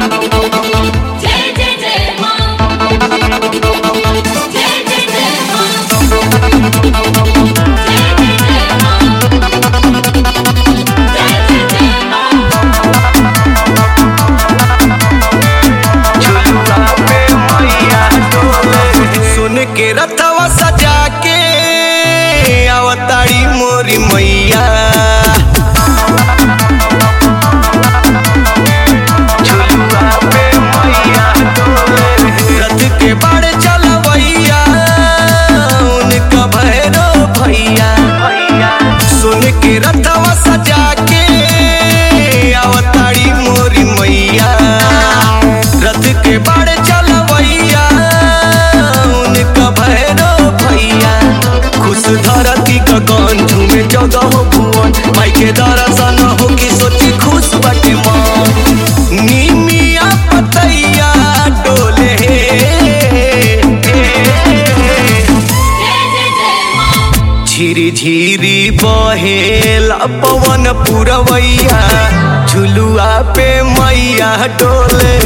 जय जय जय मां जय जय जय मां जय जय जय मां जय जय जय मां सुन के रथवा सजा के अवतारी मोरी मैया रथ के बाड़ चलवैया उनका भैरो भैया सुन के रथवा सजा के अवतारी मोरी मैया रथ के बाड़ चलवैया उनका भैरो भैया खुश धरती का गंध में जगह भुवन माई के दर्शन हो की सोची खुश बाटे मन निमिया पतैया डोले जय जय जय मां झिरी झिरी बहेला पवन पुरवैया झुलुआ पे मैया डोले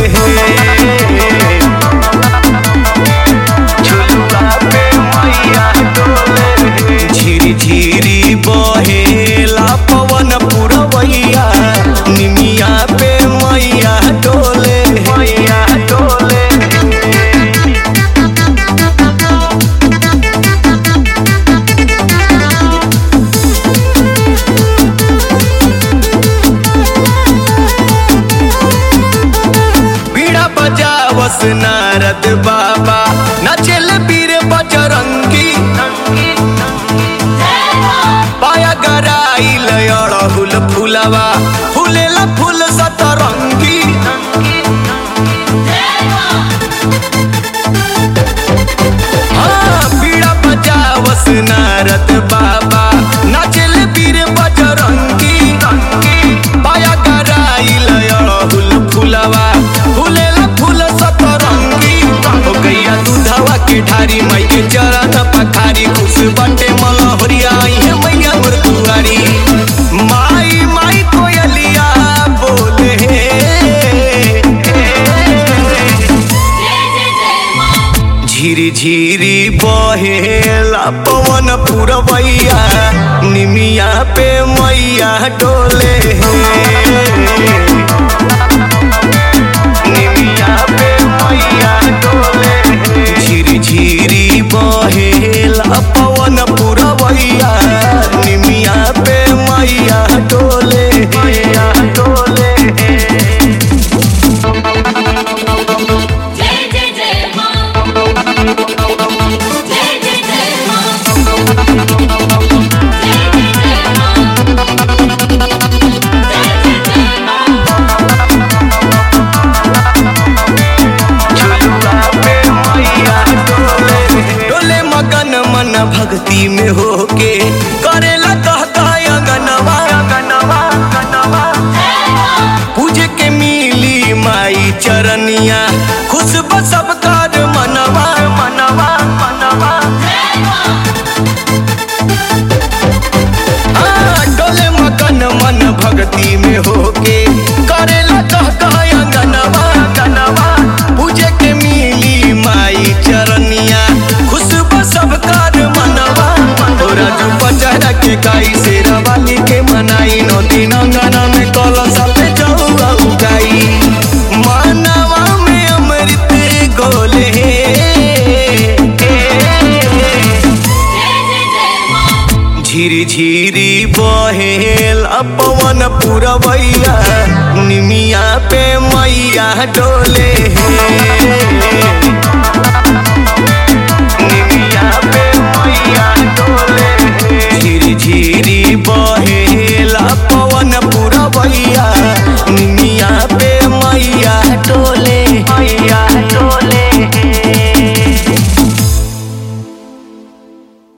झुलुआ पे मैया डोले झिरी झिरी बहेला पवन पुरवैया निमिया पे मैया डोले मैया डोले बीड़ा बजावस नारद बाबा नचल बीर बजरंगी पाया गराई लयड़हुल फुलवा फूलेला फूल सतरंगी हाँ बीड़ा बजावस नारद बाबा नचल बीर बजरंगी पाया गराई लयड़हुल फुलवा फूलेला फूल सतरंगी हो गैया दूधवा के ढारी माई के चरण पखारी खुश बटे मलहरिया है मैया मोर दुआरी माई माई कोयलिया बोले जय जय जय मां झिरी झिरी बहेला पवन पुरवैया निमिया पे मैया डोले निमिया पे मैया डोले झिरी झिरी बहेला पवन पुरवैया निमिया पे मैया डोले मैया डोले जय जय जय मां जय जय जय मां जय जय जय मां जय जय जय मां डोले मगन मन भक्ति में होके करेला कह कह अगनवा अगनवा अगनवा पूजे के मिली माई चरनिया खुश बसब कर मनवा मनवा मनवा हाँ, डोले मगन मन भक्ति में होके करेला कह कह अगनवा अगनवा पूजे के मिली माई चरनिया खुशबू सब कर मनवा तोरा जो पचहरा के काई से रवाली के मनाई नो दिन अंगना में कलश पे चौआ उगाई मनवा में अमृत गोले जय जय जय मां झिरी झिरी बहेला पवन पुरवैया निमिया पे मैया डोले